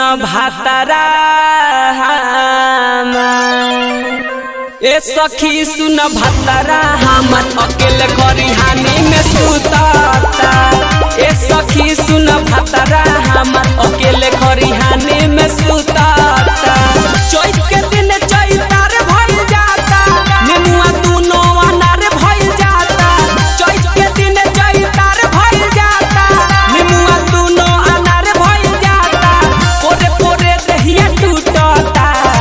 भातारा ए सखी सुन भातारा हमर अकेले खरिहानी में सुताता ए सखी सुन भातारा हमर अकेले खरिहानी में सुताता चैत के दिन चैतार भइल जाता नेमुआ दुनो अनार भइल जाता चैत के दिन चैतार भइल जाता नेमुआ दुनो अनार भइल जाता पोरे पोरे दहिया टूटता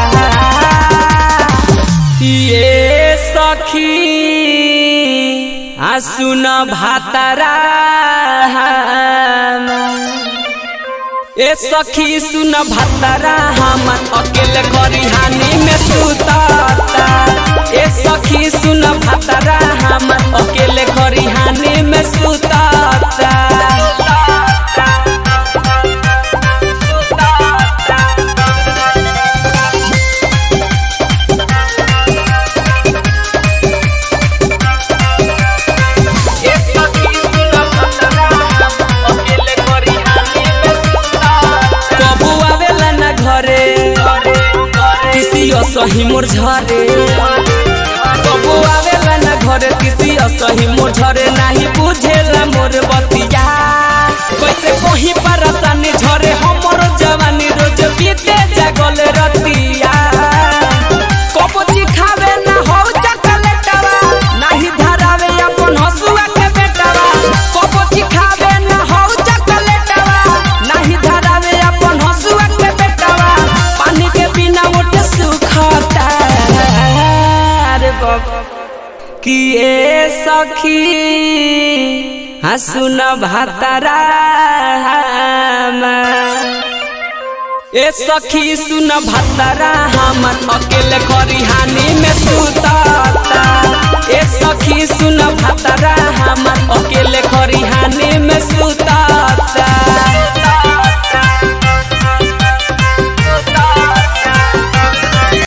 ये सखी आ सुन भातारा ए सखी सुन भातारा हमर अकेले खरिहानी में सुताता ए सखी सुन भातारा हमर अकेले खरिहानी में सुताता कबू आवेला ना घरे किसियो सही मोर झरे कबू आवेला ना घरे किसियो सही मोर झरे नाही बुझेला मोर बतिया कैसे कहीं परसानी झरे हमर जवानी रोज बीते जागल रतिया कबो चिखावे ना हो चकलेटवा नाही धरावे अपन हसुआ के बेटवा कबो चिखावे ना हो चकलेटवा नाही धरावे अपन हसुआ के बेटवा पानी के बिना मोटे सुखता रे बाप कि ए सखी हसुन भातारा ए सखी सुन भातारा हमर अकेले खरिहानी में सुताता ए सखी सुन भातारा हमर अकेले खरिहानी में सुता